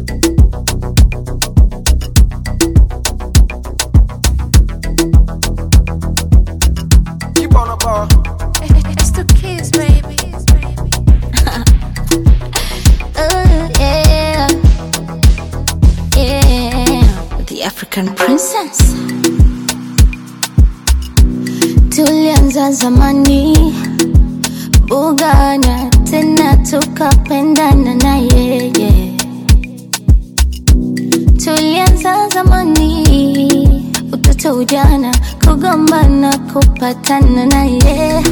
Keep on the ball. It's the kids, baby. Oh, yeah. Yeah. The African princess. Tulianza zamani bugana tena tukapendana na yeye. Tulianza zamani utoto ujana kugombana kupatana na yeye.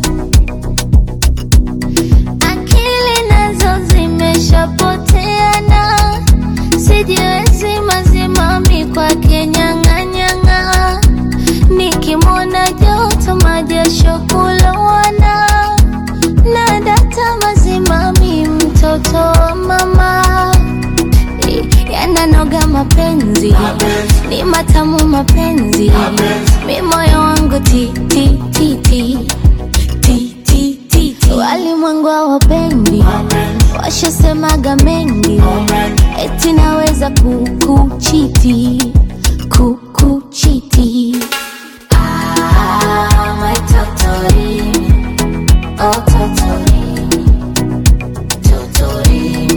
akili nazo zimeshapoteana, sijiwezi mazimami kwake nyang'anyang'a, nikimwona joto majasho kulowana, na data mazimami mtoto wa mama yananoga mapenzi ni matamu mapenzi mi moyo wangu ti ti ti ti ti ti ti ti walimwengu hawapendi washasemaga mengi eti naweza kukuchiti kukuchiti Ah, my totori, oh totori, totori.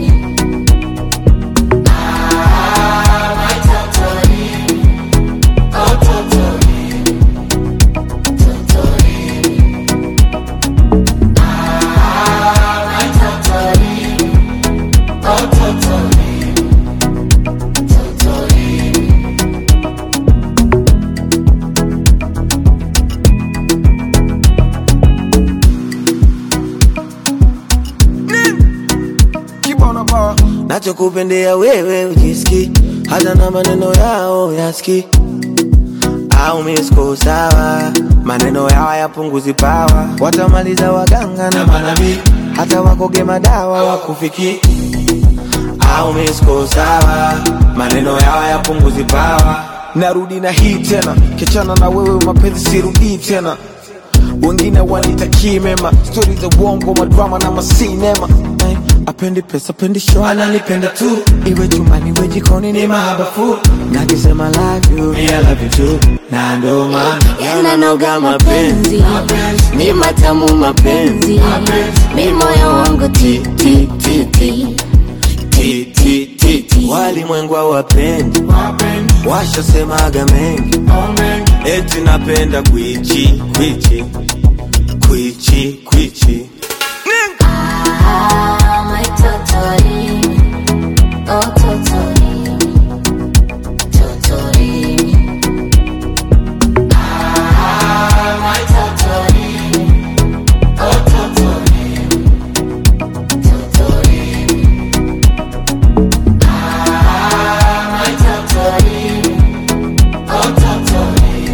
Keep on the ball. nachokupendea wewe ujiski hata na maneno yao yaski au misko sawa maneno yao yapunguzi pawa watamaliza waganga na manabii hata wakoge madawa wakufiki au misko sawa maneno yao yapunguzi pawa narudi na hii tena kichana na wewe mapenzi sirudii tena wengine wanitakii mema stori za uongo madrama na masinema Eh, apendi pesa apendi show ananipenda tu iwe chumani iwe jikoni ni mahabafu nakisema love you me I love you too na ndo maana yananoga mapenzi ni matamu mapenzi mi moyo wangu ti ti ti ti Ti, ti, ti, ti. walimwengu hawapendi washasemaga mengi eti napenda kwichi kwichi kwichi kwichi Ah, my totori, oh totori, totori. Ah, my totori, oh totori, totori. Ah, my totori, oh totori,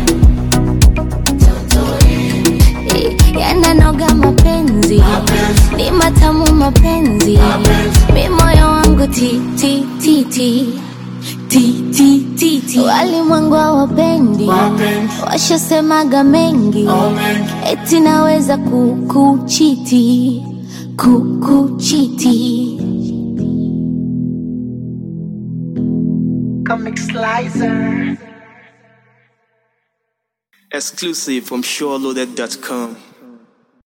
totori. yananoga mapenzi ni matamu mapenzi mi moyo wangu ti ti ti ti ti ti ti ti walimwengu hawapendi washasemaga mengi eti naweza kukuchiti kukuchiti Exclusive from SureLoaded.com.